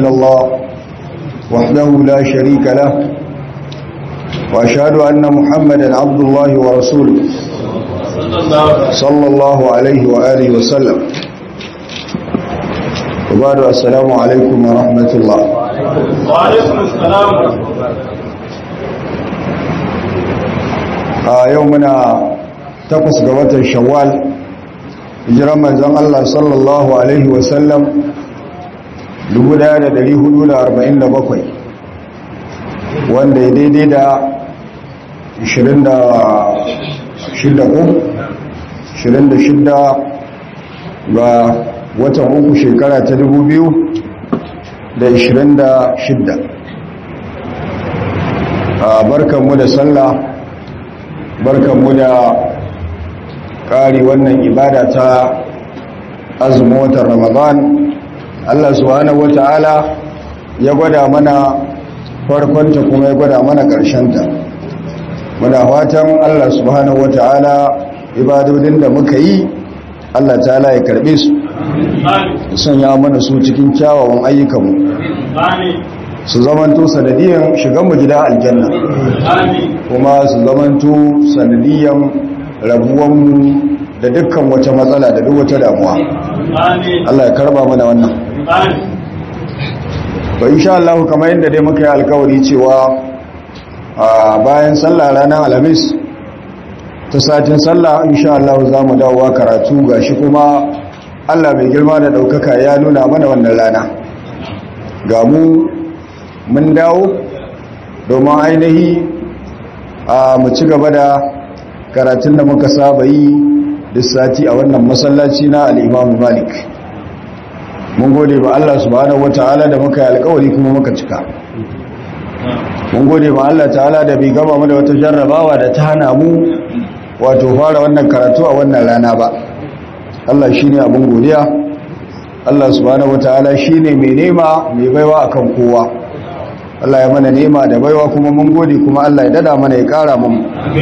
إلا الله وحده لا شريك له وأشهد أن محمدا عبد الله ورسوله صلى الله عليه وآله وسلم وبعد السلام عليكم ورحمة الله وعليكم السلام a yau muna takwas ga watan shawwal hijiran manzon Allah sallallahu alaihi wasallam 1447 wanda ya daidai da 26 ko 26 ga watan uku shekara ta 2026 a barkanmu da sallah barkanmu da ƙari wannan ibada ta azumin watan ramadan Allah subhanahu wata'ala ya gwada mana farkonta kuma ya gwada mana ƙarshenta muna fatan Allah subhanahu wata'ala ibadodin da muka yi Allah ta'ala ya karbe su sanya mana su cikin kyawawan ayyukanmu su zamanto sanadiyan shiganmu gida aljanna kuma su zamanto sanadiyan rabuwanmu da dukkan wata matsala da duk wata damuwa Allah ya karba mana wannan to insha Allah kamar yadda dai muka yi alkawari cewa a bayan sallah ranar alhamis ta satin sallah insha Allah za mu dawowa karatu gashi kuma Allah mai girma da ɗaukaka ya nuna mana wannan rana ga mu mun dawo domin ainihi a mu ci gaba da karatun da muka saba yi da sati a wannan masallaci na al'imamu malik mun gode ba Allah subhanahu wata'ala da muka yi alkawari kuma muka cika mun gode ba Allah ta'ala da bai gama mu da wata jarrabawa da ta hana mu wato fara wannan karatu a wannan rana ba Allah shi ne abin godiya Allah subhanahu wata'ala shi ne mai nema mai baiwa akan kowa Allah ya mana nema da baiwa kuma mun gode kuma Allah ya dada mana ya kara mu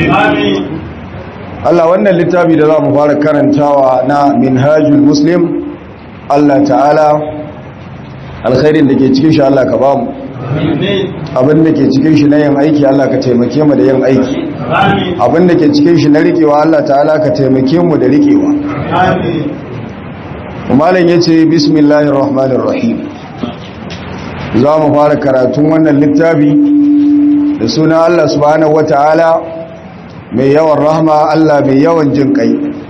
Allah wannan littafi da za mu fara karantawa na minhajul muslim Allah ta'ala alkhairin da ke cikin shi Allah ka ba mu abin da ke cikin shi na yin aiki Allah ka taimake mu da yin aiki abin da ke cikin shi na rikewa Allah ta'ala ka taimake mu da rikewa malam yace bismillahir rahmanir rahim za mu fara karatun wannan littafi da suna Allah subhanahu wata'ala mai yawan rahma Allah mai yawan jin kai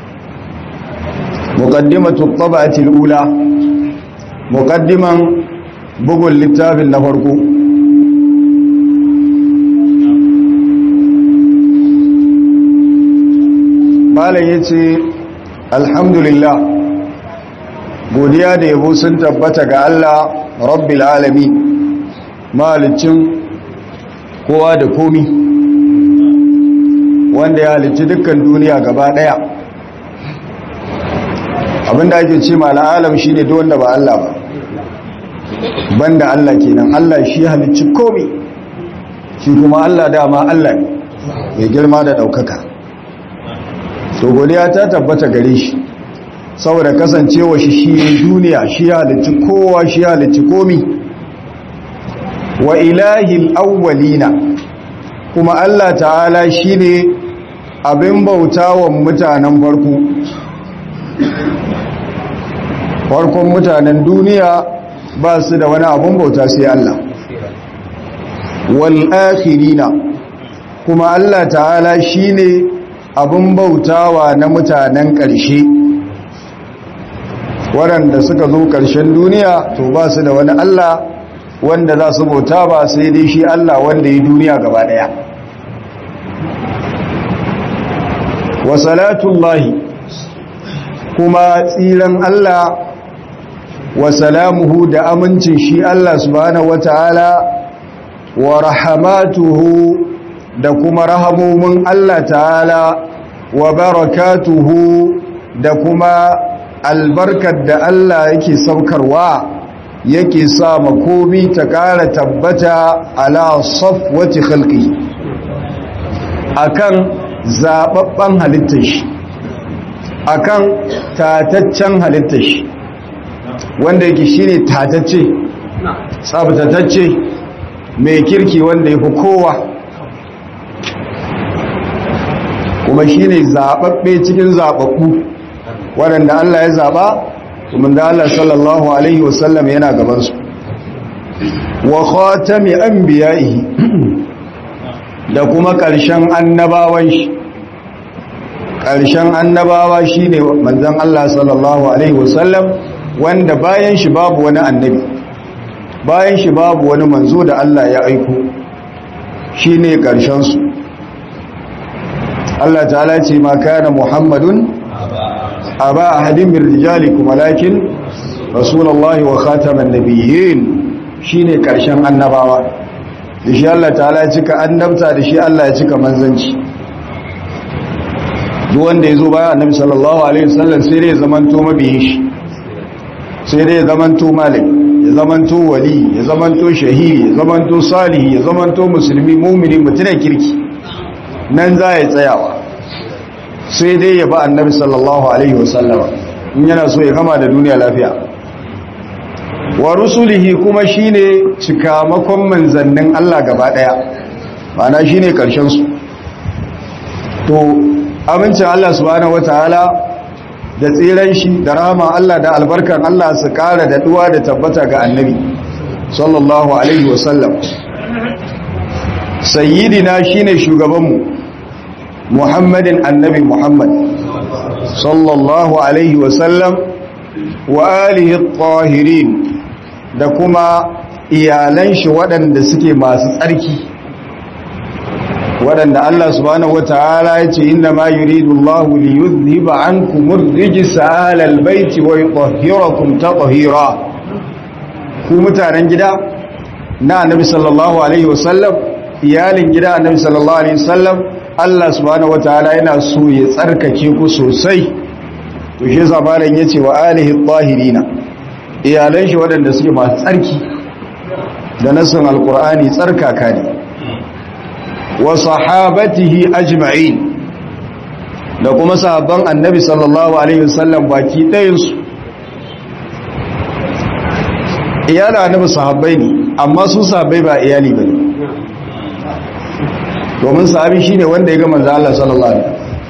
muqaddimatu tab'ati al-ula muqaddiman bugun littafin na farko malam yace alhamdulillah godiya da yabo sun tabbata ga Allah rabbil alamin malicin kowa da komi wanda ya halicci dukkan duniya gaba daya abinda ake ce ma al'alam shine duk wanda ba Allah ba banda Allah kenan Allah shi halicci komi shi kuma Allah dama Allah ne mai girma da daukaka to godiya ta tabbata gare shi saboda kasancewa shi shi duniya shi halicci kowa shi halicci komi wa ilahil awwalina kuma Allah ta'ala shine abin bautawan mutanen farko farkon mutanen duniya ba su da wani abin bauta sai Allah wal akhirina kuma Allah ta'ala shine abin bautawa na mutanen ƙarshe waɗanda suka zo ƙarshen duniya to ba su da wani Allah wanda za su bauta ba sai dai shi Allah wanda ya duniya gaba ɗaya wa salatullahi kuma tsiran Allah wa salamuhu da amincin shi Allah subhanahu wata'ala wa rahamatuhu da kuma rahamomin Allah ta'ala wa barakatuhu da kuma albarkar da Allah yake saukarwa yake sa makomi ta ƙara tabbata ala safwati khalqi akan zababban halittar shi akan tataccen halittar shi wanda yake shine tatacce tsabtatacce mai kirki wanda ya fi kowa kuma shi ne zaɓaɓɓe cikin zaɓaɓɓu waɗanda Allah ya zaɓa kuma da Allah sallallahu Alaihi wasallam yana gabansu wa khatami anbiya'ihi da kuma ƙarshen annabawan shi ƙarshen annabawa shine manzon Allah sallallahu alaihi wasallam wanda bayan shi babu wani annabi bayan shi babu wani manzo da Allah ya aiko shine ƙarshen su Allah ta'ala ce ma kana Muhammadun aba ahadin min rijalikum walakin rasulullahi wa khataman nabiyyin shine ƙarshen annabawa da shi Allah ta'ala ya cika annabta da shi Allah ya cika manzanci duk wanda ya zo baya annabi sallallahu alaihi wasallam sai dai ya zamanto mabiyin shi sai dai ya zamanto malik ya zamanto wali ya zamanto shahidi ya zamanto salihi ya zamanto musulmi mumini mutunan kirki nan za ya tsayawa sai dai ya ba annabi sallallahu alaihi wasallam in yana so ya gama da duniya lafiya wa rusulihi kuma shine cikamakon manzannin Allah gaba daya ma'ana shine karshen su to amincin Allah subhanahu wataala da tsiran shi da rahama Allah da albarkan Allah su kara da duwa da tabbata ga annabi sallallahu alaihi wasallam sayyidina shine shugabanmu muhammadin annabi muhammad sallallahu alaihi wasallam wa alihi tahirin da kuma iyalan shi waɗanda suke masu tsarki waɗanda Allah subhanahu wata'ala ya ce inna ma yuridu Allah li yuzhiba ankum ar-rijsa ahlal baiti wa yutahhirakum tatheera ku mutanen gida na Annabi sallallahu alaihi wasallam iyalin gida Annabi sallallahu alaihi wasallam Allah subhanahu wata'ala yana so ya tsarkake ku sosai to shi yasa malam yace wa alihi tahirina iyalan shi waɗanda suke masu tsarki da nasin alqur'ani tsarkaka ne wa sahabatihi ajma'in da kuma sahabban annabi sallallahu alaihi wasallam baki ɗayansu iyalin annabi sahabbai ne amma su sahabbai ba iyali ba ne domin sahabi shi ne wanda ya ga manzo Allah sallallahu alaihi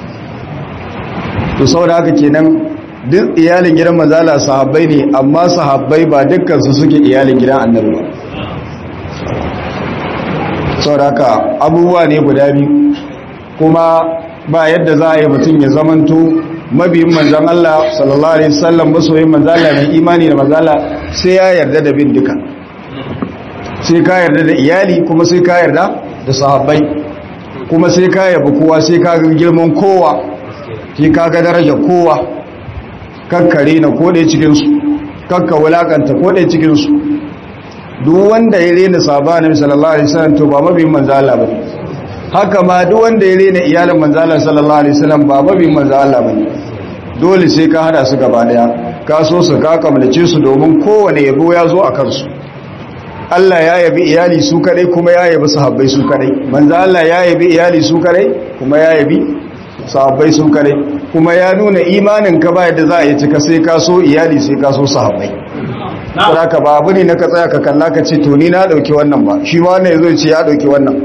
to saboda haka kenan duk iyalin gidan manzo Allah sahabbai ne amma sahabbai ba dukkan su suke iyalin gidan annabi ba sauraka abubuwa ne guda biyu kuma ba yadda za a yi mutum ya zamanto mabiyin manzan Allah sallallahu alaihi wasallam masoyin manzan Allah mai imani da manzan Allah sai ya yarda da bin duka sai ka yarda da iyali kuma sai ka yarda da sahabbai kuma sai ka yabi kowa sai ka ga girman kowa sai ka ga darajar kowa kakkare na kodai cikin su kakka wulakanta kodai cikin su duk wanda ya rena sahaba annabi sallallahu alaihi wasallam to ba mabiyin manzo Allah bane haka ma duk wanda ya rena iyalan manzo Allah sallallahu alaihi wasallam ba mabiyin manzo Allah bane dole sai ka hada su gaba daya ka so su ka kamlace su domin kowane yabo ya zo a kansu Allah ya yabi iyali su kadai kuma ya yabi sahabbai su kadai manzo Allah ya yabi iyali su kadai kuma ya yabi sahabbai su kadai kuma ya nuna imanin ka ba yadda za a yi cika sai ka so iyali sai ka so sahabbai ka ba abu ne na ka tsaya ka kalla ka ce to ni na dauki wannan ba shi ma wannan yazo ce ya dauki wannan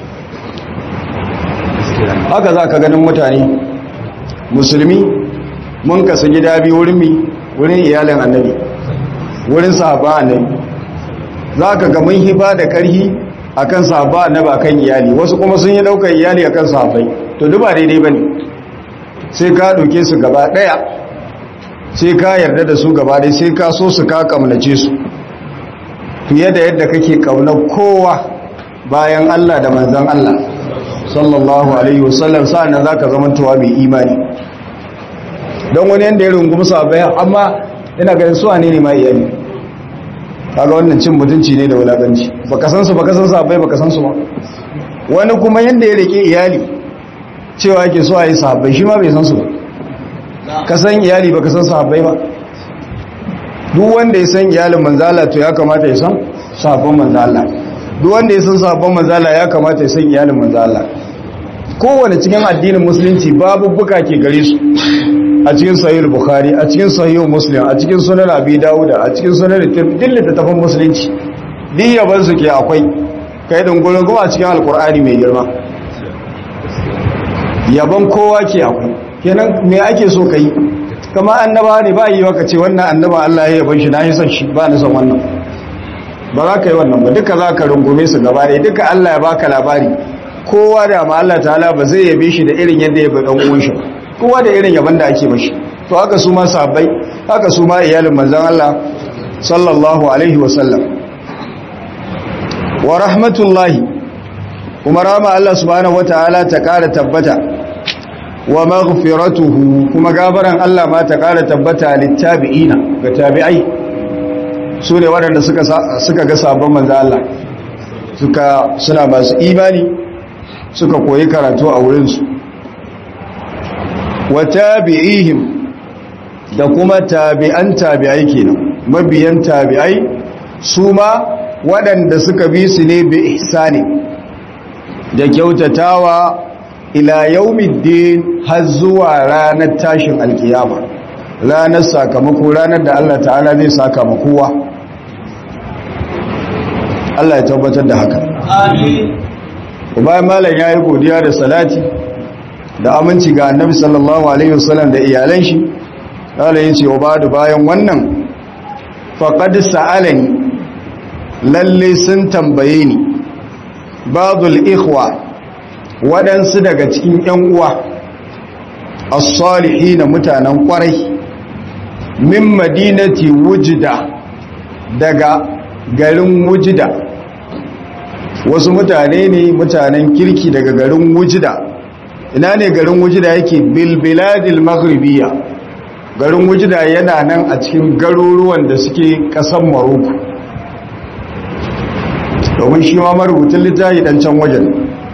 haka za ka ganin mutane musulmi mun kasa gida biyu wurin mi wurin iyalin annabi wurin sahaba annabi za ka ga mun hiba da karhi akan sahaba annabi akan iyali wasu kuma sun yi daukar iyali akan sahabbai to duba daidai bane sai ka dauke su gaba daya sai ka yarda da su gaba dai sai ka so su ka kamnace su fiye da yadda kake kaunar kowa bayan Allah da manzan Allah sallallahu alaihi wasallam sa'annan zaka zamantowa mai imani don wani yanda ya rungumi sahabbai amma ina ganin su ne ne ma iyali kaga wannan cin mutunci ne da wulakanci baka san su baka san sahabbai baka san su ba wani kuma yanda ya rike iyali cewa yake so a yi sahabbai shi ma bai san su ba ka san iyali baka san sahabbai ba duk wanda ya san iyalin manzala to ya kamata ya san sahabban manzala duk wanda ya san sahabban manzala ya kamata ya san iyalin manzala kowane cikin addinin musulunci babu buka ke gare su a cikin sahih bukhari a cikin sahih muslim a cikin sunan abi dawuda a cikin sunan tirmidhi littafin musulunci duk yaban su ke akwai kai dungurin kuma a cikin alkur'ani mai girma yaban kowa ke akwai kenan me ake so ka yi kama annaba ne ba yi waka ce wannan annaba Allah ya yaban shi na yi son shi ba na son wannan ba za ka yi wannan ba duka za ka rungume su gaba ɗaya duka Allah ya baka labari kowa da ma Allah ta'ala ba zai yabe shi da irin yadda ya bi dan uwan shi kowa da irin yaban da ake mashi to haka su ma sahabbai haka su ma iyalin manzon Allah sallallahu alaihi wa sallam wa rahmatullahi kuma rama Allah subhanahu wataala ta kara tabbata wa maghfiratuhu kuma gabaran Allah ma ta kara tabbata littabi'ina ga tabi'ai su ne waɗanda suka suka ga sabon manzo Allah suka suna masu imani suka koyi karatu a wurin su wa tabi'ihim da kuma tabi'an tabi'ai kenan mabiyan tabi'ai su ma waɗanda suka bi su ne bi ihsani da kyautatawa ila yaumiddin har zuwa ranar tashin alkiyama ranar sakamako ranar da Allah ta'ala zai saka kowa Allah ya tabbatar da haka Amin. bayan malam yayi godiya da salati da aminci ga annabi sallallahu alaihi wasallam da iyalan shi Allah ya ce wa badu bayan wannan faqad sa'alani lalle sun tambaye ni babul ikhwa waɗansu daga cikin ‘yan uwa as-salihi na mutanen ƙwarai min madinati wujida daga garin wujida wasu mutane ne mutanen kirki daga garin wujida ina ne garin wujida yake bilbiladil maghribiya garin wujida yana nan a cikin garuruwan da suke ƙasar maroko domin shi ma marubutun littafi dan can wajen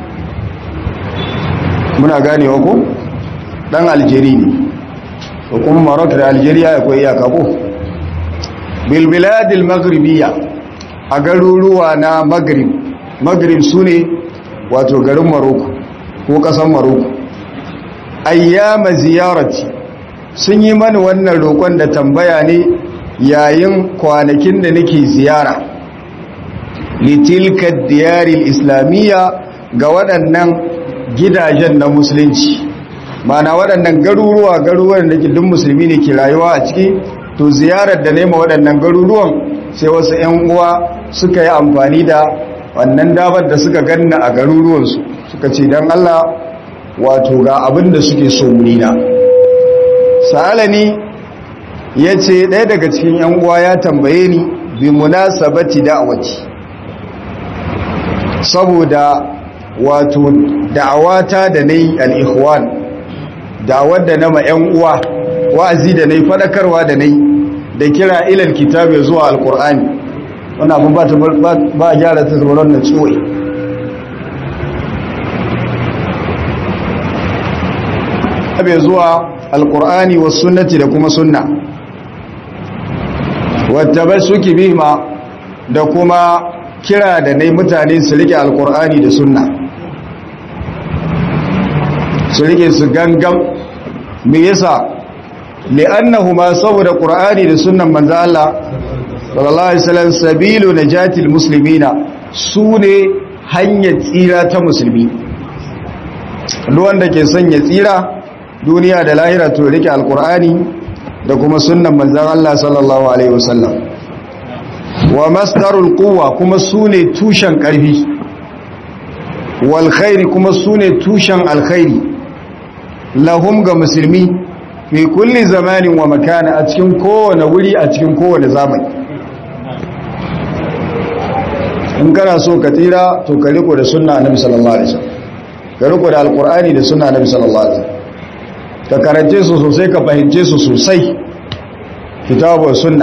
muna ganewa ko dan aljeri ne ko kuma marok da algeria ya koyi iyaka ko bilbiladil maghribiya a garuruwa na maghrib maghrib su ne wato garin maroko ko kasan maroko ayyama ziyarati sun yi mani wannan roƙon da tambaya ne yayin kwanakin da nake ziyara litilka diyaril islamiyya ga waɗannan gidajen na musulunci mana waɗannan garuruwa garuruwan da ke duk musulmi ne ke rayuwa a ciki to ziyarar da nema waɗannan garuruwan sai wasu 'yan uwa suka yi amfani da wannan damar da suka ganna a garuruwansu suka ce don Allah wato ga abin da suke so munina sa'alani ya ce ɗaya daga cikin 'yan uwa ya tambaye ni bi munasabati da'awati saboda wato da'awata da nayi al-ikhwan da'awar da nama 'yan uwa wa'azi da nayi fadakarwa da nayi da kira ilal kitabi zuwa al-qur'ani wannan abun ba ta ba gyara ta tsoron na tsoye abe zuwa al-qur'ani was sunnati da kuma sunna wattabasuki bihima da kuma kira da nai mutane su rike alkur'ani da sunna su rike su gangam me yasa li'annahuma saboda qur'ani da sunnan manzo Allah sallallahu alaihi wasallam sabilu najatil muslimina sune hanyar tsira ta musulmi duk wanda ke son ya tsira duniya da lahira to rike alkur'ani da kuma sunnan manzan Allah sallallahu Alaihi wasallam wa masdarul quwwa kuma su ne tushen ƙarfi wal khairi kuma su ne tushen alkhairi lahum ga musulmi fi kulli zamanin wa makana a cikin kowane wuri a cikin kowane zamani in kana so ka tsira to ka riko da sunna annabi sallallahu alaihi wasallam ka riko da alqur'ani da sunna annabi sallallahu alaihi wasallam ka karance su sosai ka fahimce su sosai kitabu sunna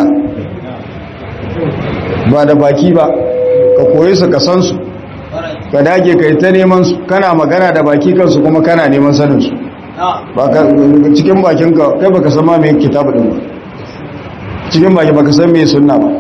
ba da baki ba ka koyi su ka san su ka dage ka yi ta neman su kana magana da baki kansu kuma kana neman sanin su ba ka cikin bakin ka kai baka san ma me kitabu din ba cikin baki baka san me sunna ba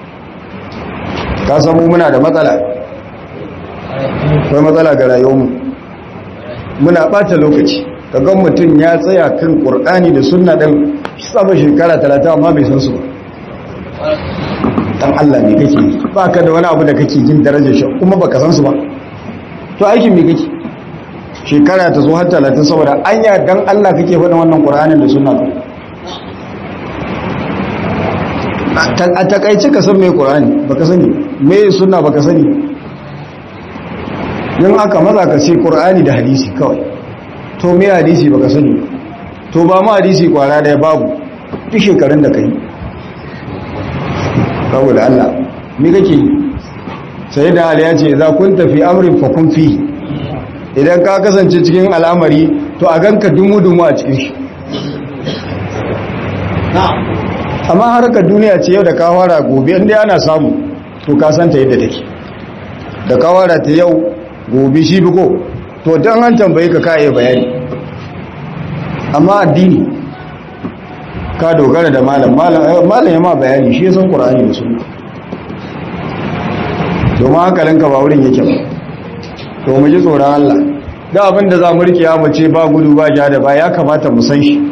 ka san mu muna da matsala akwai matsala ga rayuwarmu muna bata lokaci kagan mutum ya tsaya kan ƙur'ani da sunna ɗin saba shekara talata amma bai san su ba dan Allah ne kake ba ka da wani abu da kake jin darajar shi kuma baka san su ba to aikin me kake shekara ta zo har talatin saboda anya dan Allah kake faɗin wannan Qur'anin da sunna ka a takaice ka san me Qur'ani baka sani me sunna baka sani in aka maza ka ce Qur'ani da hadisi kawai to me hadisi baka sani to ba mu hadisi kwara da babu duk shekarun da kai saboda Allah me kake yi sai da Ali ya ce za kun tafi amrin fa kun fi idan ka kasance cikin al'amari to a ganka dumu-dumu a cikin shi amma harkar duniya ce yau da ka fara gobe inda ana samu to ka santa yadda take da ka fara ta yau gobe shi biko to don an tambaye ka ka iya bayani amma addini ka dogara da malam malam ya ma bayani shi ya san ƙura'ani da sunna domin hankalinka ba wurin yake ba to mu ji tsoron Allah da abin da za mu rike ya mace ba gudu ba ja da ba ya kamata mu san shi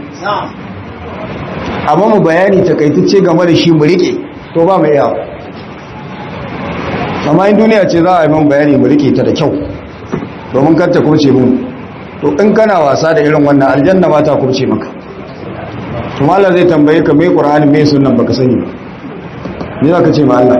amma mu bayani takaitacce game da shi mu rike to ba mu iya amma in duniya ce za a yi man bayani mu rike ta da kyau domin kar ta kurce mu to in kana wasa da irin wannan aljanna ba ta kurce maka to Allah zai tambaye ka me Qur'ani me sunnan baka sani ba me zaka ce ma Allah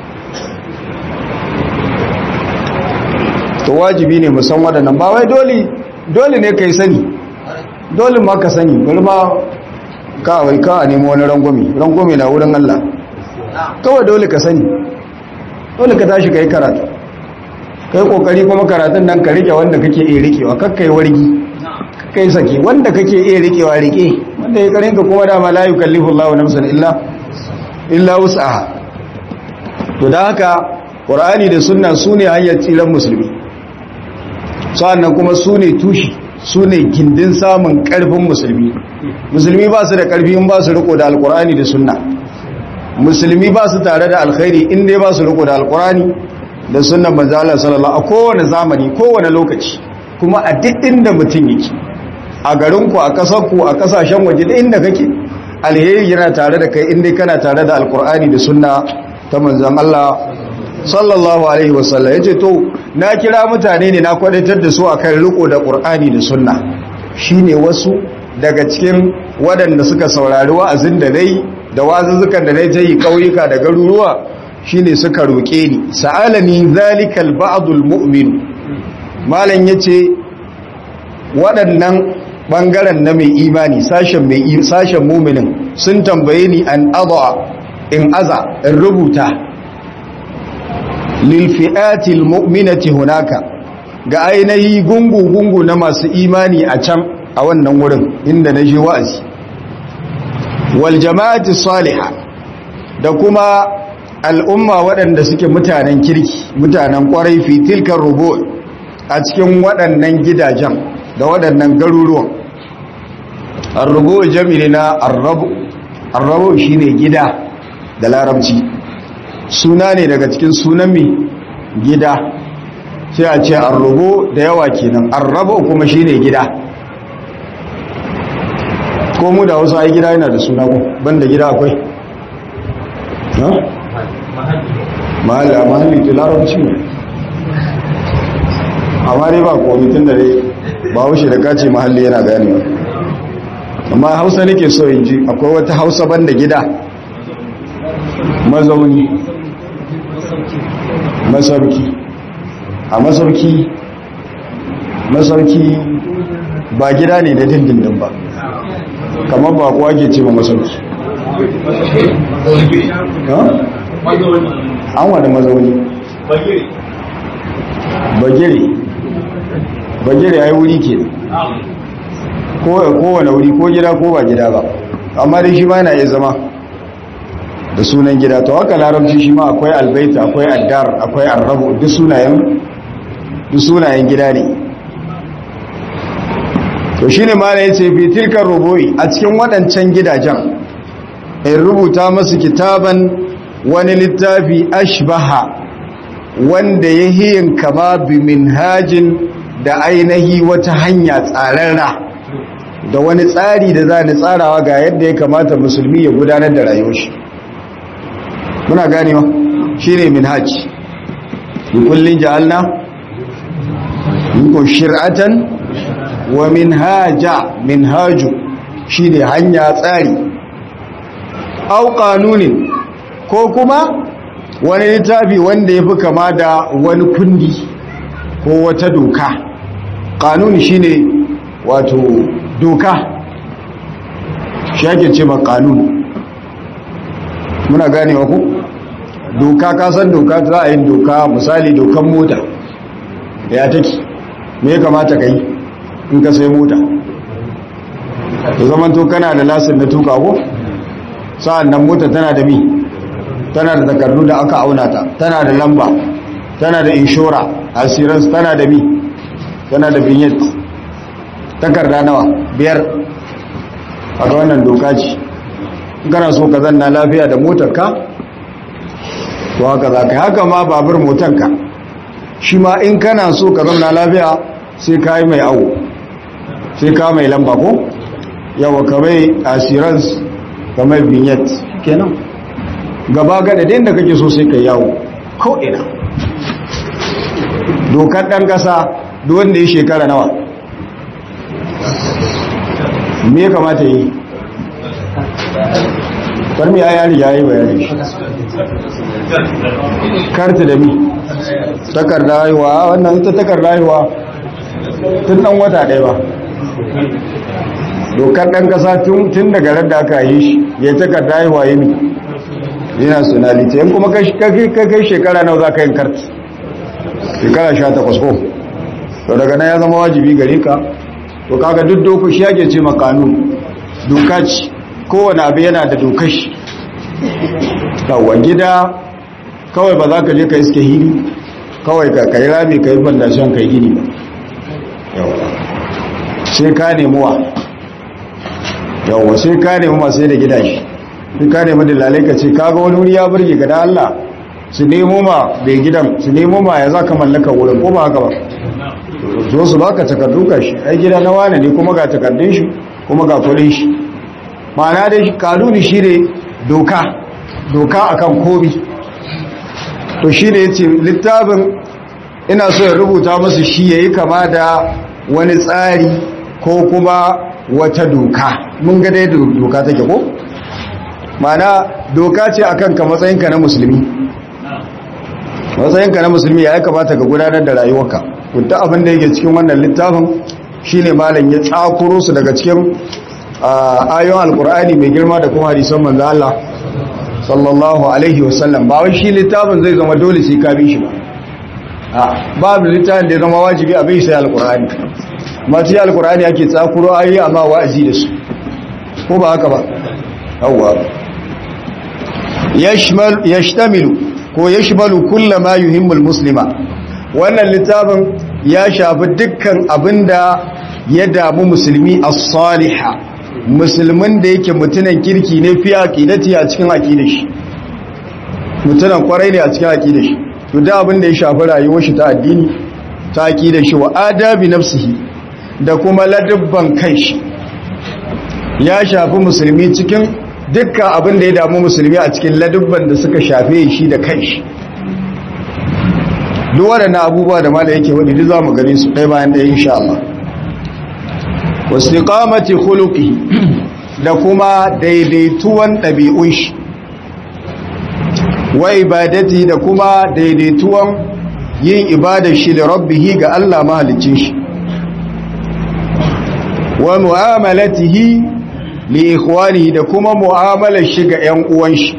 to wajibi ne musan waɗannan ba wai dole dole ne ka yi sani dole ma ka sani bari ma kawai ka a nemo wani rangwami rangwami na wurin Allah kawai dole ka sani dole ka tashi ka yi karatu ka yi kokari kuma karatun nan ka rike wanda kake iya rikewa kakka yi wargi kakka yi sake wanda kake iya rikewa rike wanda ya karin ka kuma dama la yukallifu Allahu nafsan illa illa wus'aha to da haka Qur'ani da sunna sune hanyar tsiran musulmi sa'annan kuma su ne tushi su ne gindin samun ƙarfin musulmi musulmi ba su da ƙarfi in ba su riko da alkurani da sunna musulmi ba su tare da alkhairi in dai ba su riko da alkurani da sunnan manzo Allah sallallahu a kowane zamani kowane lokaci kuma a duk inda mutum yake a garinku a kasarku a kasashen waje da inda kake alheri yana tare da kai in dai kana tare da alkurani da sunna ta manzon Allah sallallahu alaihi wasallam yace to na kira mutane ne na kwadatar da su akan riko da qur'ani da sunna shine wasu daga cikin waɗanda suka saurari wa'azin da nayi da wazuzzukan da nayi tayi kauyuka da garuruwa shine suka roke ni sa'alani zalikal ba'dul mu'min malan yace waɗannan bangaren na mai imani sashen mai sashen mu'minin sun tambaye ni an adha in aza in rubuta lilfi'atil mu'minati hunaka ga ainihi gungu-gungu na masu imani a can a wannan wurin inda na je wa'azi wal jama'ati salihah da kuma al'umma waɗanda suke mutanen kirki mutanen ƙwarai fi tilkar rubu a cikin waɗannan gidajen da waɗannan garuruwan arrubu jami'i na arrabu arrabu shine gida da larabci suna ne daga cikin sunan mai gida sai a ce arrubo da yawa kenan arrabo kuma shine gida ko mu da wasu ai gida yana da suna ko banda gida akwai ha mahalli a mahalli ke larabci ne amma dai ba komitin da dai ba wuce da kace mahalli yana ganewa amma hausa nake so in ji akwai wata hausa banda gida mazauni masauki a masauki masauki ba gida ne da dindindin ba kamar ba kuwa ke ce ba masauki an wani mazauni bagire bagire ya yi wuri ke kowane wuri ko gida ko ba gida ba amma dai shi ma yana iya zama da sunan gida to haka larabci shi ma akwai albaita akwai addar akwai arrabu duk sunayen duk sunayen gida ne to shine ma ne yace fi tilkar rubu'i a cikin waɗancan gidajen in rubuta masu kitaban wani littafi ashbaha wanda ya hiyin kama bi minhajin da ainihi wata hanya tsararra da wani tsari da za ni tsarawa ga yadda ya kamata musulmi ya gudanar da rayuwar shi muna ganewa shine minhaj likullin ja'alna minkum shir'atan wa minhaja minhaju shine hanya tsari au qanunin ko kuma wani littafi wanda yafi kama da wani kundi ko wata doka kanuni shine wato doka shi ake ce ma kanuni muna ganewa ku doka kasan doka za a yi doka misali dokan mota da ya take me ya kamata ka yi in ka sai mota da zaman to kana da lasin na tuka ko sa'an nan mota tana da mi tana da takardu da aka auna ta tana da lamba tana da inshora assurance tana da mi tana da vignette takarda nawa biyar a ga wannan doka ce kana so ka zanna lafiya da motarka to haka za ka haka ma babur motarka shi ma in kana so ka zanna lafiya sai ka yi mai awo sai ka mai lamba ko yawa ka mai assurance ka mai vignette kenan gaba gada da inda kake so sai ka yawo ko ina dokar ɗan ƙasa wanda ya shekara nawa me kamata yi karmi ya yari ya yi bayani karta da mi takarda haihuwa wannan ita takarda haihuwa tun ɗan wata ɗaya ba dokar ɗan ƙasa tun daga radda aka yi shi ya takarda haihuwa yi mi yana sunalita yan kuma kai shekara nawa za ka yin karta shekara sha takwas ko to daga nan ya zama wajibi gare ka to kaga duk doku shi yake ce makanu doka ce kowane abu yana da dokar shi kawai gida kawai ba za ka je ka iske hili kawai ka kai rami ka yi bandashen kai gini ba sai ka nemuwa yawwa sai ka nemi masu da gidaje sai ka nemi dalalai ka ce kaga wani wuri ya burge ga da Allah su nemo ma bai gidan su nemo ma ya za ka mallaka wurin ko ba haka ba zo su baka takardu ka shi ai gida na wane ne kuma ga takardun shi kuma ga kudin shi ma'ana da shi kanuni shi ne doka doka akan komi to shi ne yace littafin ina so ya rubuta musu shi yayi kama da wani tsari ko kuma wata doka mun ga dai doka take ko ma'ana doka ce akan ka matsayinka na musulmi matsayinka na musulmi ya kamata ka gudanar da rayuwarka kudda abin da yake cikin wannan littafin shine malam ya tsakuro su daga cikin ayoyin alkur'ani mai girma da kuma hadisan manzo Allah sallallahu alaihi wasallam ba wai shi littafin zai zama dole sai ka bi shi ba a babu littafin da ya zama wajibi a bai sai alkur'ani amma sai alkur'ani ake tsakuro ayoyi amma wa'azi da su ko ba haka ba yawwa yashmal yashtamilu ko ya shimalu kulla ma yuhimmul muslima wannan littafin ya shafi dukkan abinda ya damu musulmi as-saliha musulmin da yake mutunan kirki ne fi aqidati a cikin aqidar shi mutunan kwarai ne a cikin aqidar shi to da abin da ya shafi rayuwar shi ta addini ta aqidar shi wa adabi nafsihi da kuma ladabban kanshi ya shafi musulmi cikin dukkan abin da ya damu musulmi a cikin ladubban da suka shafe shi da kanshi duk waɗannan abubuwa da mala yake wani duk za mu gani su ɗaya bayan ɗaya insha Allah wasiqamati khuluqi da kuma daidaituwan ɗabi'un shi wa ibadati da kuma daidaituwan yin ibadar shi da rabbihi ga Allah mahalicin shi wa mu'amalatihi li ikhwanihi da kuma mu'amalar shi ga ƴan uwan shi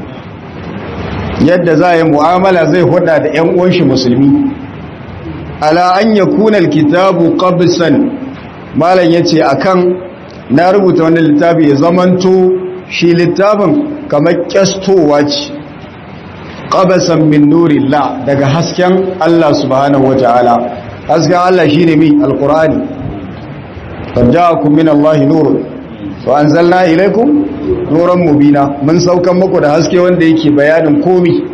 yadda za yi mu'amala zai hada da ƴan uwan shi musulmi ala an yakuna alkitabu qabsan malam yace akan na rubuta wannan littafi ya zamanto shi littafin kamar kyastowa ce qabasan min nurillah daga hasken Allah subhanahu wataala hasken Allah shine mi alqur'ani qad ja'akum min Allahi nurun wa anzalna ilaykum nuran mubina mun saukan muku da haske wanda yake bayanin komi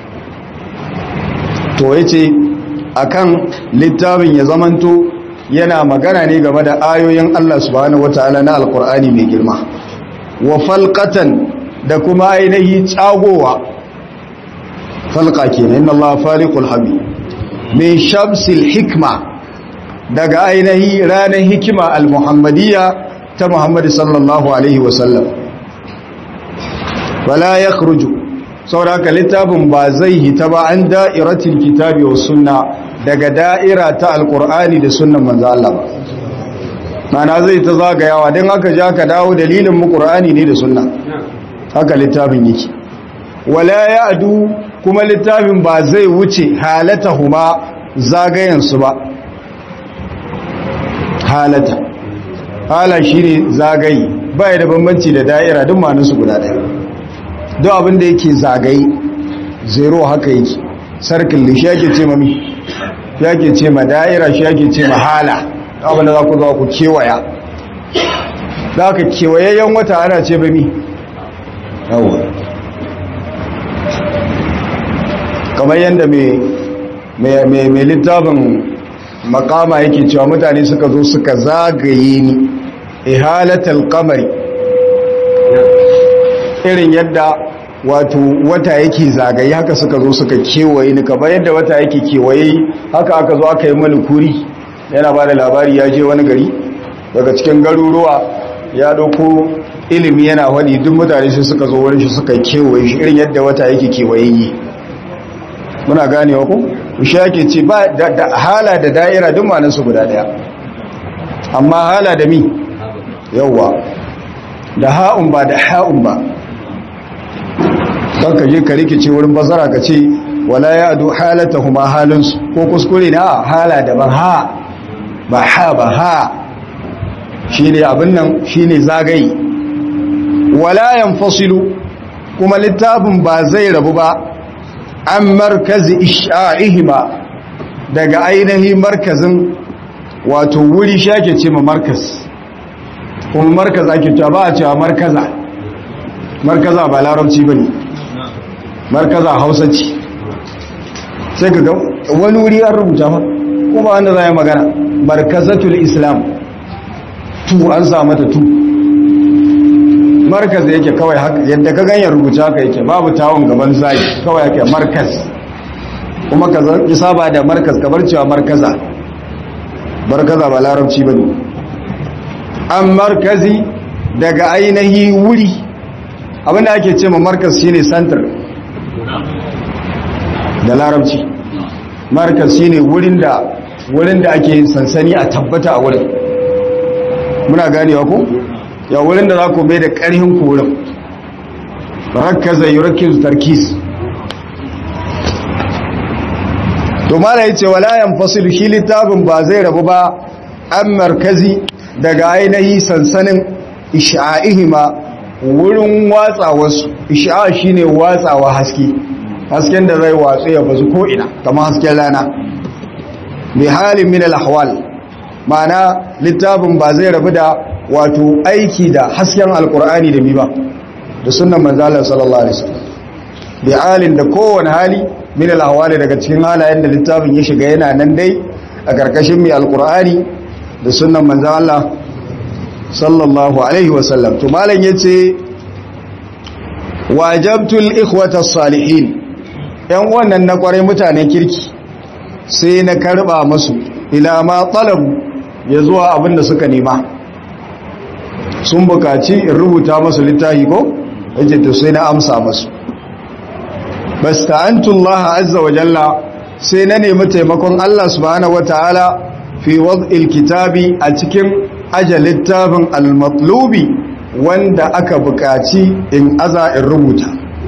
to yace akan littafin ya zamanto yana magana ne game da ayoyin Allah subhanahu wataala na alqur'ani mai girma wa falqatan da kuma ainihi tsagowa falqa kenan inna Allah faliqul habib min shamsil hikma daga ainihi ranar hikima al-muhammadiyya ta Muhammad sallallahu alaihi wasallam wala yakhruju sauraka littafin ba zai hita ba an da'iratul kitabi was sunna daga da'ira ta alqur'ani da sunnan manzo Allah ba mana zai ta zagayawa dan haka ja ka dawo dalilin mu qur'ani ne da sunna haka littafin yake wala ya'du kuma littafin ba zai wuce halatahuma zagayen su ba halata hala shine zagayi bai da bambanci da da'ira duk manansu guda daya duk abin da yake zagaye zero haka yake sarkin shi yake ce mami shi yake ce ma da'ira shi yake ce ma hala abin da za ku za ku kewaya za ka kewayayyen wata ana ce mami yawon kamar yadda mai littafin makama yake cewa mutane suka zo suka zagaye ni ihalatal kamari irin yadda wato wata yake zagaye haka suka zo suka kewaye ni kamar yadda wata yake kewaye haka aka zo aka yi mani kuri yana ba da labari ya je wani gari daga cikin garuruwa ya dauko ilimi yana wani duk mutane sai suka zo wurin shi suka kewaye shi irin yadda wata yake kewaye yi muna ganewa ku shi yake ce ba da hala da da'ira duk manansu guda daya amma hala da mi yawwa da ha'un ba da ha'un ba kan ka je ka rikice wurin bazara ka ce wala ya adu halata huma halinsu ko kuskure na hala da ban ha ba ha ba ha shi ne abin nan shi ne zagayi wala yan fasilu kuma littafin ba zai rabu ba an markazi isha'ihima daga ainihi markazin wato wuri shake ce ma markaz kuma markaz ake cewa ba a cewa markaza markaza ba larabci ba ne markaza hausa ce sai ka ga wani wuri an rubuta ba kuma wanda za yi magana markazatul islam tu an sa mata tu markaz yake kawai yadda ka ganyen rubuta haka yake babu tawon gaban zai kawai yake markaz kuma ka ki saba da markaz kamar cewa markaza markaza ba larabci ba ne an markazi daga ainihi wuri abinda ake ce ma markaz shine center da larabci markaz shine wurin da wurin da ake sansani a tabbata a wurin muna ganewa ko ya wurin da za ku bai da ƙarhin ku wurin rakkaza yurakiz tarkis to mala yace wala yanfasilu shi littafin ba zai rabu ba an markazi daga ainihi sansanin isha'ihima wurin watsawarsu isha'a shine watsawa haske hasken da zai watsu ya bazu ko ina kamar hasken rana bi halin min al-ahwal ma'ana littafin ba zai rabu da wato aiki da hasken alkur'ani da mi ba da sunnan manzalar sallallahu alaihi wasallam bi halin da kowane hali min al-ahwali daga cikin halayen da littafin ya shiga yana nan dai a karkashin mai alkur'ani da sunnan manzalar sallallahu alaihi wasallam to malam yace wajabtul ikhwata salihin yan wannan na kwarai mutanen kirki sai na karba musu ila ma talabu ya zuwa abinda suka nema sun bukaci in rubuta masu littafi ko yace to sai na amsa masu basta'antullaha azza wa jalla sai na nemi taimakon Allah subhanahu wataala fi wad'il kitabi a cikin aje littafin al-matlubi wanda aka bukaci in aza in rubuta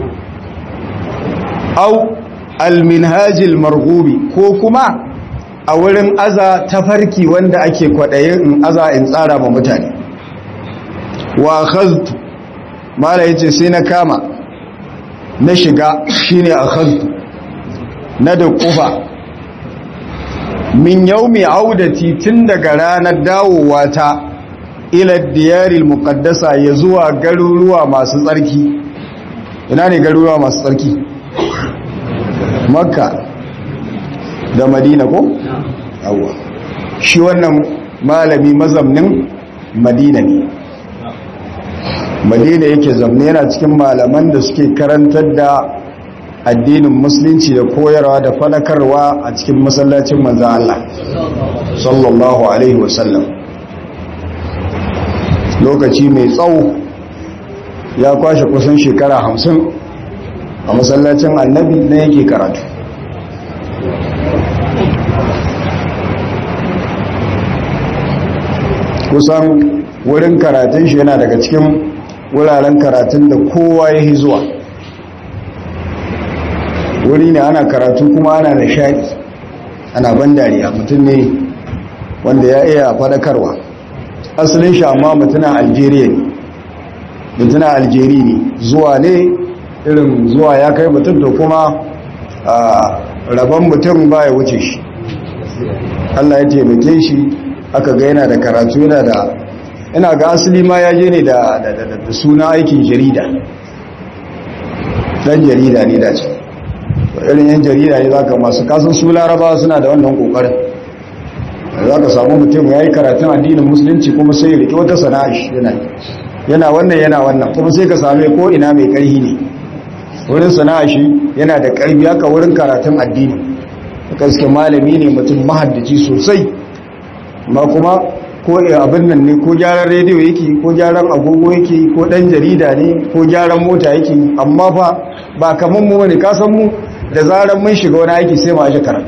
au al-minhajil marghubi ko kuma a wurin aza tafarki wanda ake kwaɗayin in aza in tsara ma mutane wa khaztu mala yace sai na kama na shiga shine akhaztu na da kufa min yaumi audati tun daga ranar dawowa ta ila diyaril muqaddasa ya zuwa garuruwa masu tsarki ina ne garuruwa masu tsarki makka da madina ko yawa shi wannan malami mazamnin madina ne madina yake zamne yana cikin malaman da suke karantar da addinin musulunci da koyarwa da fadakarwa a cikin masallacin manzan Allah sallallahu alaihi wasallam lokaci mai tsawo ya kwashe kusan shekara hamsin a masallacin annabi na yake karatu kusan wurin karatun shi yana daga cikin wuraren karatun da kowa ya zuwa wuri ne ana karatu kuma ana nishadi ana ban dariya mutum ne wanda ya iya fadakarwa asalin shi amma mutunan algeria ne mutunan algeria ne zuwa ne irin zuwa ya kai mutum da kuma rabon mutum ba ya wuce shi allah ya taimake shi aka ga yana da karatu yana da ina ga asali ma ya je ne da suna aikin jarida dan jarida ne da ce irin yan jarida ne zaka masu kasan su laraba suna da wannan kokarin za ka samu mutum ya yi karatun addinin musulunci kuma sai ya riƙe wata sana'a shi yana yana wannan yana wannan kuma sai ka same ko ina mai ƙarhi ne wurin sana'a shi yana da ƙarfi haka wurin karatun addini gaske malami ne mutum mahaddaci sosai ma kuma ko abin nan ne ko gyaran rediyo yake ko gyaran agogo yake ko dan jarida ne ko gyaran mota yake amma fa ba kamar mu bane ka san mu da zaran mun shiga wani aiki sai mu aje karatu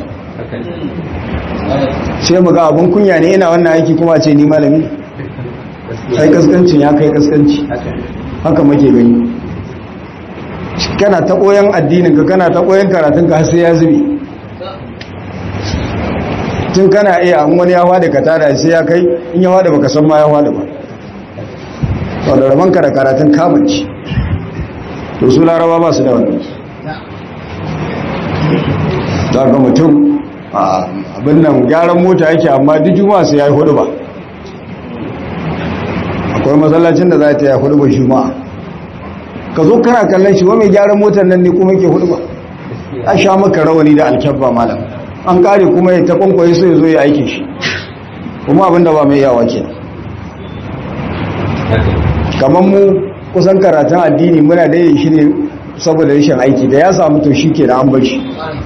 sai mu ga abun kunya ne ina wannan aiki kuma ce ni malami sai kaskancin ya kai kaskanci haka muke gani kana ta koyan addinin ka kana ta koyan karatun ka sai ya zube tun kana iya an wani yawa da ka tada sai ya kai in yawa da baka san ma yawa da ba to da raban ka da karatun kamanci to su laraba ba su da wannan za ga mutum abin nan gyaran mota yake amma duk juma'a sai ya yi hudu ba akwai masallacin da za ta yi hudu ba juma'a ka zo kana kallon shi wa mai gyaran motar nan ne kuma ke hudu ba a sha maka rawani da alkyabba malam an kare kuma ya ta kwankwaye sai zo ya aiki shi kuma abinda ba mai yawa ke kamar mu kusan karatun addini muna da yin shi ne saboda rashin aiki da ya samu to shi ke da an bashi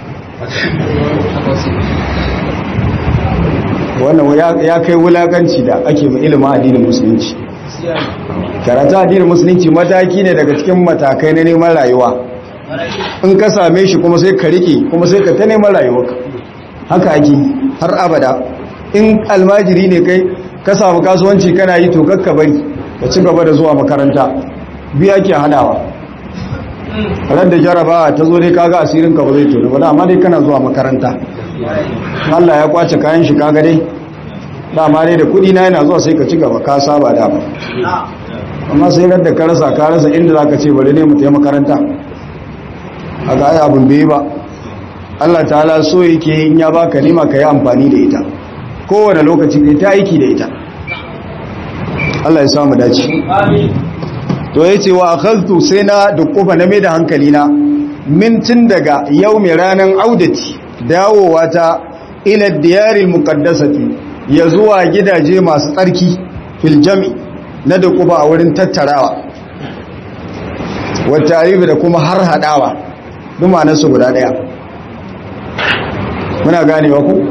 wannan ya kai wulakanci da ake mai ilimin addinin musulunci karatun addinin musulunci mataki ne daga cikin matakai na neman rayuwa in ka same shi kuma sai ka rike kuma sai ka ta neman rayuwarka haka ake har abada in almajiri ne kai ka samu kasuwanci kana yi to kakka bari ka ci gaba da zuwa makaranta biya ke hadawa ran da jarabawa ta zo dai kaga asirin ka ba zai tono ba amma dai kana zuwa makaranta Allah ya kwace kayan shi kaga dai dama dai da kudi na yana zuwa sai ka ci gaba ka saba da ba amma sai ran da ka rasa ka rasa inda zaka ce bari ne mu tafi makaranta haka ai abun bai ba Allah ta'ala so yake in ya baka nima ka yi amfani da ita kowane lokaci kai ta aiki da ita Allah ya samu dace to yace wa akhadtu sai na dukkufa na da hankali na mintin daga yau mai ranan audati dawowa ta ila diyaril muqaddasati ya zuwa gidaje masu tsarki fil jami na dukkufa a wurin tattarawa wa tarihi da kuma har hadawa duma nasu guda daya muna ganewa ku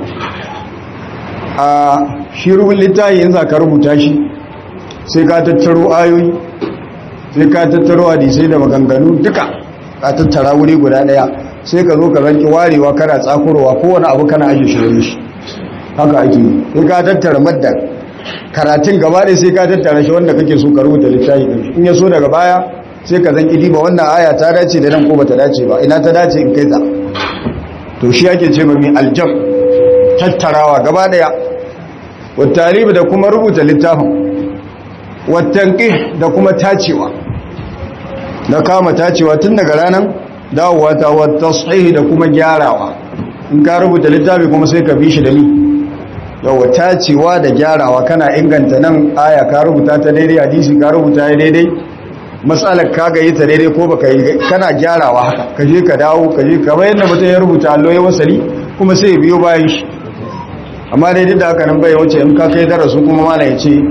a shi rubin littafi in za ka rubuta shi sai ka tattaro ayoyi sai ka tattaro hadisai da maganganu duka ka tattara wuri guda daya sai ka zo ka zanki warewa kana tsakurowa kowane abu kana ajiye shi wani shi haka ake yi sai ka tattara madda karatun gaba ɗaya sai ka tattara shi wanda kake so ka rubuta littafi ɗin shi in ya so daga baya sai ka zanki diba wannan aya ta dace da nan ko bata dace ba ina ta dace in kai ta to shi ake ce mai aljam tattarawa gaba daya wattalibi da kuma rubuta littafin wattanqih da kuma tacewa da kama tacewa tun daga ranar dawowa ta wattasih da kuma gyarawa in ka rubuta littafi kuma sai ka bi shi da ni yawa tacewa da gyarawa kana inganta nan aya ka rubuta ta daidai hadisi ka rubuta ya daidai matsalar ka ga yi ta daidai ko baka yi kana gyarawa haka ka je ka dawo ka je ka bayan da mutum ya rubuta allo ya wasali kuma sai biyo bayan shi amma daidai da haka nan bai wuce in ka kai darasu kuma mana ya ce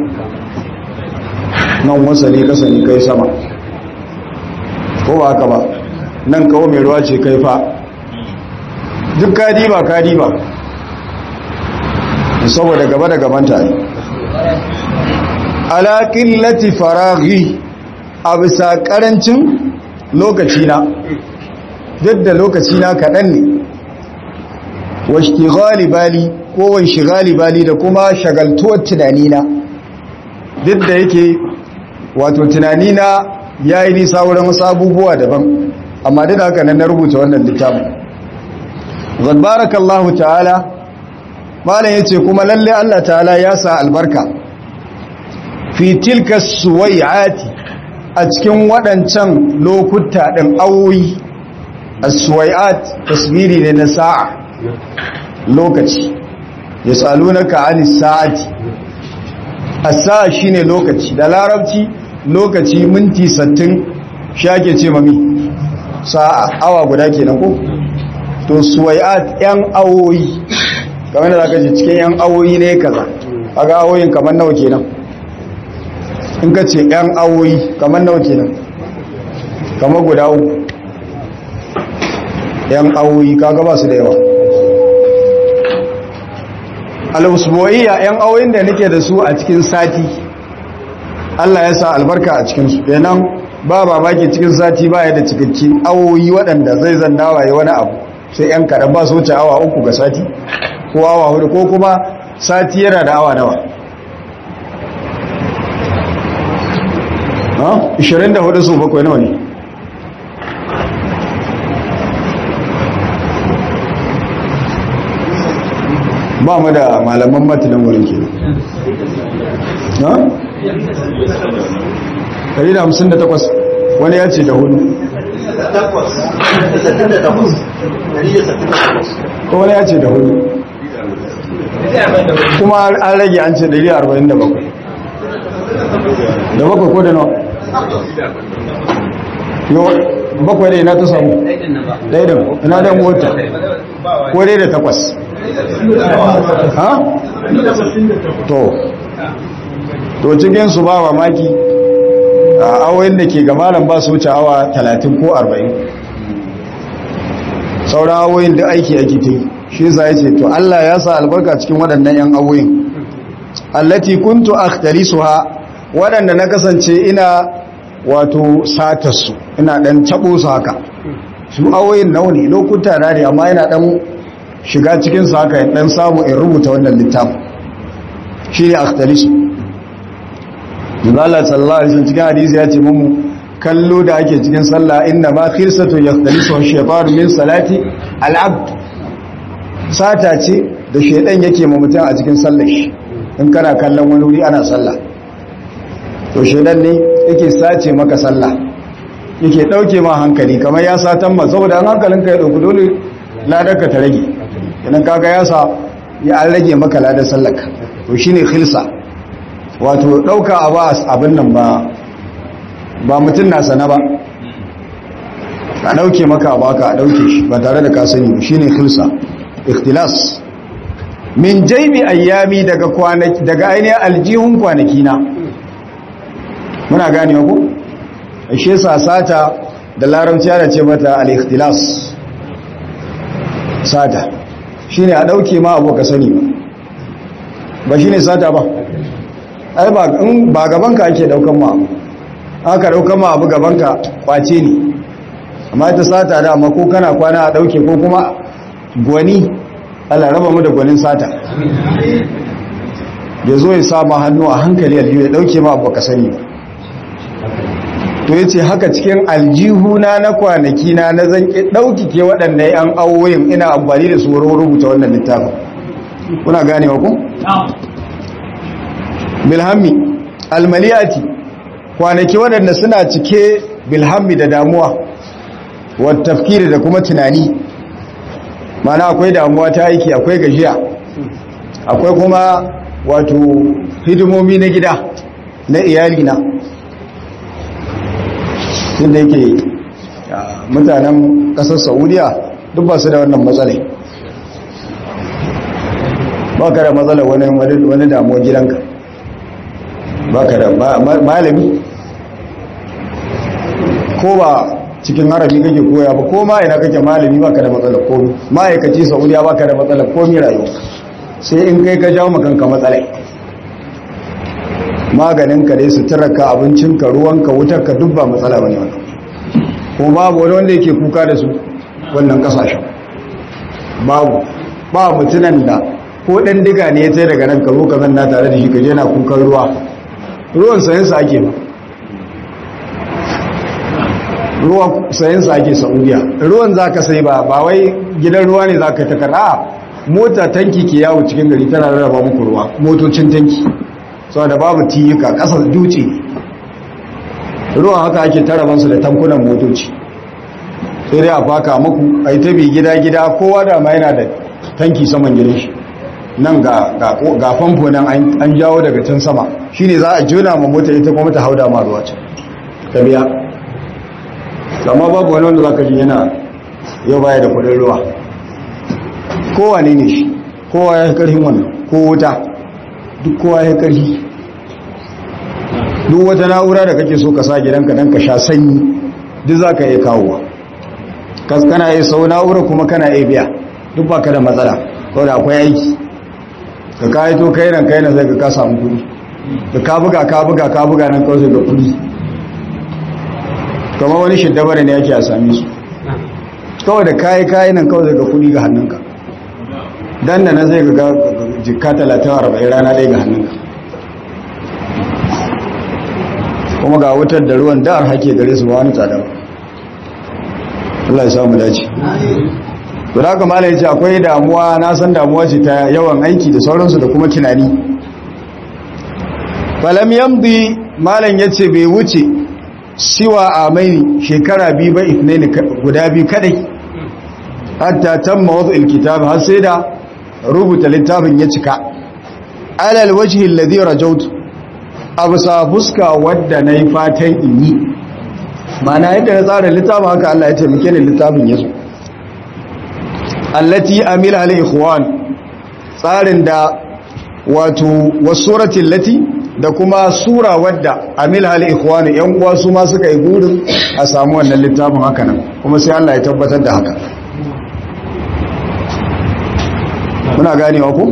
nan wasali kasa ne kai sama ko ba haka ba nan kawo mai ruwa ce kai fa duk ka diba ka diba saboda gaba da gaban tare ala qillati faraghi a bisa karancin lokaci na duk da lokaci na kaɗan ne wa ishtighali bali ko wa shigali bali da kuma shagaltuwar tunanina duk da yake wato tunanina ya yi nisa wurin wasu abubuwa daban amma duk haka nan na rubuta wannan littafin zabarakallahu ta'ala malam yace kuma lalle Allah ta'ala ya sa albarka fi tilka suwai'ati a cikin waɗancan lokuta ɗin awoyi as-suwai'at tasbiri ne na sa'a lokaci yasalunaka anis sa'ati as-sa'a shine lokaci da larabci lokaci minti 60 shake ce mami sa'a awa guda kenan ko to suwai'at yan awoyi kamar da zaka ji cikin yan awoyi ne kaza kaga awoyin kamar nawa kenan in ka ce yan awoyi kamar nawa kenan kamar guda uku yan awoyi kaga ba su da yawa al-usbu'iyya yan awoyin da nake da su a cikin sati Allah ya sa albarka a cikin su kenan ba babaki cikin sati ba ya da cikakki awoyi waɗanda zai zanna waye wani abu sai yan kaɗan ba su wuce awa uku ga sati ko awa hudu ko kuma sati yana da awa nawa ha 24 su bakwai nawa ne ba mu da malaman matanin wurin ke ha? 158 wani ya ce da hudu ko wani ya ce da hudu kuma an rage an ce 147 da bakwai ko da nawa bakwai da ina ta samu ɗaya da ina da mota ko dai da takwas ha? to to cikinsu ba mamaki a awoyin da ke gamalan ba su wuce awa 30 ko 40 sauran awoyin da aiki ake ta yi shi za ya ce to Allah ya sa albarka cikin waɗannan 'yan awoyin allati kuntu akhtarisuha waɗanda na kasance ina wato satarsu ina ɗan taɓo su haka su awoyin nauni lokuta na ne amma yana ɗan shiga cikinsu haka ɗan samu in rubuta wannan littafin shi ne akhtarisu Allah sallallahu alaihi cikin hadisi ya ce mu kallo da ake cikin sallah inda ma khirsatu yakhtalisu ash-shaytanu min salati al-abd sata ce da shaydan yake ma mutum a cikin sallar shi in kana kallon wani wuri ana sallah to shaydan ne yake sace maka sallah yake dauke ma hankali kamar ya satan ma saboda an hankalin ka ya dauki dole ladar ka ta rage idan kaga ya sa ya an rage maka ladar sallarka to shine khilsa wato ɗauka a ba abin nan ba ba mutum na sana ba a ɗauke maka ba ka a ɗauke shi ba tare da kasani ba shi ne khilsa ikhtilas min jaibi ayyami daga kwanaki daga ainihin aljihun kwanaki na muna gane ku ashe sata da larabci ana ce mata al-ikhtilas sata shine a ɗauke ma abu ka sani ba ba shine sata ba ai ba in ba gabanka ake daukan ma aka daukan ma abu gabanka kwace ne amma ta sata da amma ko kana kwana a dauke ko kuma gwani Allah raba mu da gwanin sata ya zo ya sama hannu a hankali aljihu ya dauke ma abu ka sani to yace haka cikin aljihuna na kwanaki na na zan dauki ke waɗannan yan awoyin ina amfani da su wurin rubuta wannan littafin kuna ganewa ku bilhammi almaliyati kwanaki waɗanda suna cike bilhammi da damuwa wata tafkiri da kuma tunani mana akwai damuwa ta aiki akwai gajiya akwai kuma wato hidimomi na gida na iyalina inda yake mutanen ƙasar saudiya duk ba su da wannan matsalai ba ka da matsalar wani damuwa gidanka ba ka da malami ko ba cikin harami kake koya ba ko ma ina kake malami baka da matsalar komi ma'aikaci saudiya baka da matsalar komi rayuwa sai in kai ka jawo makanka matsalai maganin ka dai suturarka abincinka ruwanka wutarka duk ba matsala bane wannan kuma babu wani wanda yake kuka da su wannan kasashen babu ba mutunan da ko dan diga ne ya tsaye daga nan ka zo ka zanna tare da shi ka je na kukan ruwa ruwan sayansa ake ba ruwan sayansa ake saudiya ruwan za ka sai ba ba wai gidan ruwa ne za ka ta kara mota tanki ke yawo cikin gari tana rarraba muku ruwa motocin tanki sau da babu tiyuka ƙasar dutse ruwan haka ake tarabansu da tankunan motoci sai dai a faka muku a yi tabi gida-gida kowa da ma yana da tanki saman gidan shi nan ga famfo nan an jawo daga can sama shi ne za a juna ma mota ita kuma ta hauda ma ruwa can ka biya amma babu wani wanda za ka ji yana yau baya da kudin ruwa kowa ne ne shi kowa ya karhin wannan ko wuta duk kowa ya karhi duk wata na'ura da kake so ka sa gidanka don ka sha sanyi duk za ka iya kawowa kana iya sau na'ura kuma kana iya biya duk ba ka da matsala ko da akwai aiki ka kayi to kai nan kai nan sai ka ka samu kudi da ka buga ka buga ka buga nan kawai ga kudi kama wani shiddabara ne yake a sami su kawai da kayi kayi nan kawai ga kudi ga hannunka dan da na zai ga jikka talatin arba'in rana ɗaya ga hannunka kuma ga wutar da ruwan da'ar hake gare su ba wani tsada ba Allah ya samu dace to da kuma ya ce akwai damuwa na san damuwa ce ta yawan aiki da sauransu da kuma tunani falam yamdi malam yace bai wuce siwa amaini shekara biyu ba ifnaini guda biyu kadai hatta tamma wadu alkitab har sai da rubuta littafin ya cika alal wajhi alladhi rajawtu absa fuska wadda nayi fatan in yi mana yadda na tsara littafin haka Allah ya taimake ni littafin yazo allati amila al ikhwan tsarin da wato wasuratin lati da kuma sura wadda amila al ikhwan yan uwa su ma suka yi gurin a samu wannan littafin haka nan kuma sai Allah ya tabbatar da haka muna ganewa ku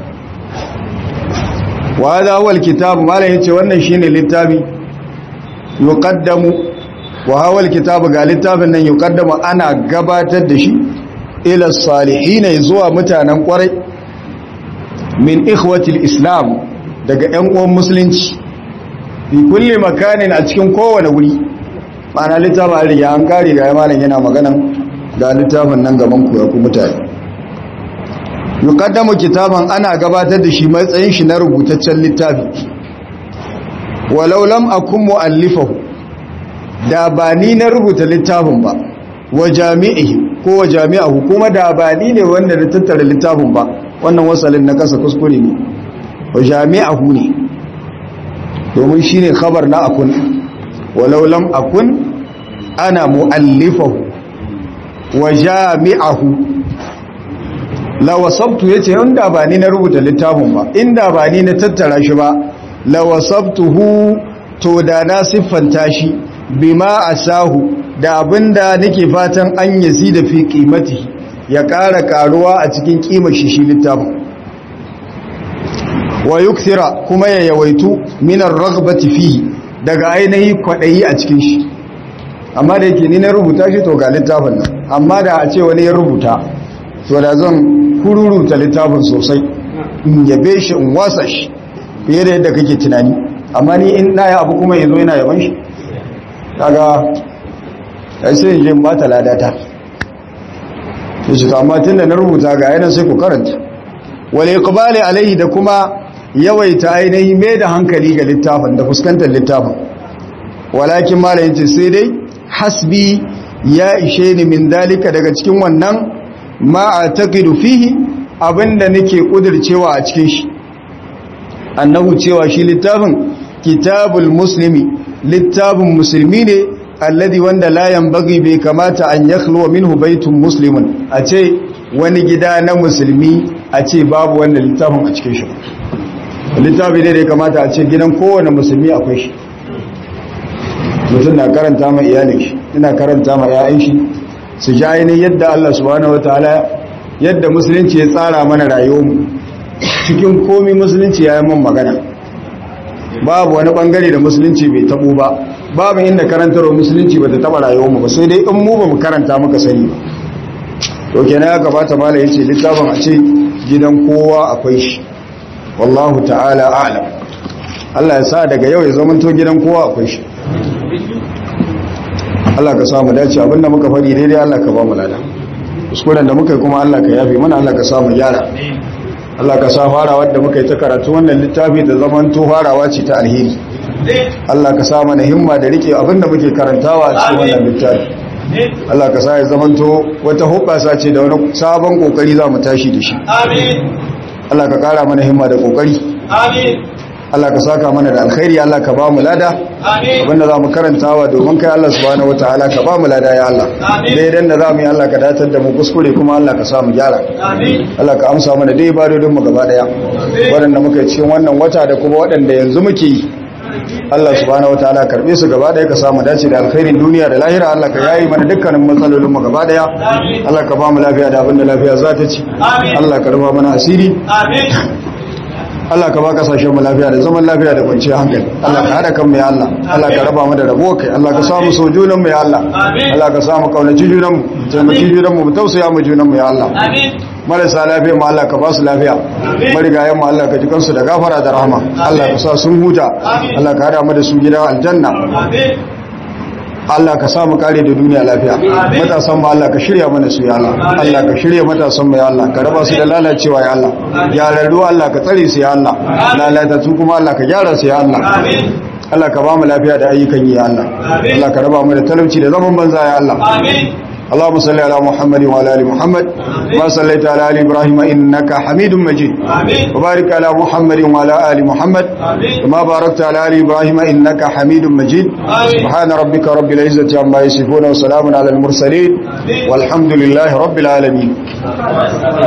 wa hadha huwa alkitab malai yace wannan shine littafi yuqaddamu wa huwa alkitab ga littafin nan yuqaddamu ana gabatar da shi ila salihin zuwa mutanen kwarai min ikhwati islam daga ƴan uwan musulunci fi kulli makanin a cikin kowane wuri ma'ana littafin riga an kare ga malam yana maganan ga littafin nan gaban ku ya ku mutane yuqaddamu kitaban ana gabatar da shi matsayin shi na rubutaccen littafi walau lam akun muallifahu da ba ni na rubuta littafin ba wa jami'ihi ko wa jami'ahu kuma da ba ni ne wanda na tattara littafin ba wannan wasalin na kasa kuskure ne wa jami'ahu ne domin shine khabar na akun walau lam akun ana muallifahu wa jami'ahu lawasabtu ya ce inda ba ni na rubuta littafin ba inda ba ni na tattara shi ba lawasabtuhu to da na siffanta shi bima asahu da abinda nake fatan an yasi da fi kimati ya ƙara ƙaruwa a cikin ƙimar shi shi littafin wa yukthira kuma ya yawaitu minar ragbati fihi daga ainihi kwaɗayi a cikin shi amma da yake ni na rubuta shi to ga littafin nan amma da a ce wani ya rubuta to da zan kururuta littafin sosai in yabe shi in wasa shi fiye da yadda kake tunani amma ni in na yi abu kuma ya zo yana yaban shi kaga ai sai in je ba ta ladata to shi amma tun da na rubuta ga yana sai ku karanta wal iqbali alaihi da kuma yawaita ainihi mai da hankali ga littafin da fuskantar littafin walakin malayin ce sai dai hasbi ya ishe ni min dalika daga cikin wannan ma a taƙidu fihi abinda nake ƙudurcewa a cikin shi annahu cewa shi littafin kitabul muslimi littafin musulmi ne alladhi wanda la yanbaghi bai kamata an yakhluwa minhu baitun muslimun a ce wani gida na musulmi a ce babu wannan littafin a cikin shi littafi ne da ya kamata a ce gidan kowane musulmi akwai shi mutum na karanta ma iyalin shi ina karanta ma 'ya'yan shi su ji ainihin yadda Allah subhanahu wataala yadda musulunci ya tsara mana rayuwarmu cikin komi musulunci ya yi mun magana babu wani bangare da musulunci bai tabo ba babu inda karantarwa musulunci ba ta taba rayuwarmu ba sai dai in mu ba mu karanta muka sani ba to kenan ya gabata mala yace littafin a ce gidan kowa akwai shi wallahu ta'ala a'lam Allah ya sa daga yau ya zama to gidan kowa akwai shi Allah ka samu dace abinda muka faɗi daidai Allah ka ba mu lada kuskuren da muka yi kuma Allah ka yafe mana Allah ka samu gyara Allah ka sa farawa da muka yi ta karatu wannan littafi da zaman to farawa ce ta alheri Allah ka sa mana himma da rike abinda muke karantawa a cikin wannan littafi Allah ka sa ya zamanto wata hubbasa ce da wani sabon kokari za mu tashi da shi Amin. Allah ka kara mana himma da kokari Amin. Allah ka saka mana da alkhairi Allah ka ba mu lada Amin. abinda za mu karantawa domin kai Allah subhanahu wataala ka ba mu lada ya Allah Amin. daidan da za mu yi Allah ka datar da mu kuskure kuma Allah ka sa mu gyara Amin. Allah ka amsa mana dai ibadodin mu gaba daya waɗanda muka yi cikin wannan wata da kuma waɗanda yanzu muke yi Allah subhanahu wataala karbe su gaba daya ka samu dace da alkhairin duniya da lahira Allah ka yayi mana dukkanin matsalolin mu gaba daya Amin. Allah ka ba mu lafiya da abinda lafiya za ta ci Amin. Allah ka rufa mana asiri Amin. Allah ka ba kasashen mu lafiya da zaman lafiya da kwanciyar hankali Allah ka hada kan mu ya Allah Allah ka raba mu da rabo kai Allah ka samu so junan mu ya Allah Amin. Allah ka samu kaunaci junan mu taimaki junan mu mu tausaya mu junan mu ya Allah Amin. marasa lafiya mu Allah ka ba su lafiya Amin. marigayen mu Allah ka ji kansu da gafara da rahama Allah ka sa sun huta Amin. Allah ka hada mu da su gidan aljanna Amin. Allah ka sa mu kare da duniya lafiya Amin. matasan mu Allah ka shirya mana su ya Allah Amin. Allah ka shirya matasan mu ya Allah ka raba su da lalacewa ya Allah Amin. gyararru Allah ka tsare su ya Allah Amin. lalatattu kuma Allah ka gyara su ya Allah Amin. Allah ka ba mu lafiya da ayyukan yi ya Allah Amin. Allah ka raba mu da talauci da zaman banza ya Allah Amin. اللهم صل على محمد وعلى ال محمد ما صليت على ال ابراهيم انك حميد مجيد Amin. وبارك على محمد وعلى ال محمد Amin. كما باركت على ال ابراهيم انك حميد مجيد آمين. سبحان ربك رب العزه عما يصفون وسلام على المرسلين آمين. والحمد لله رب العالمين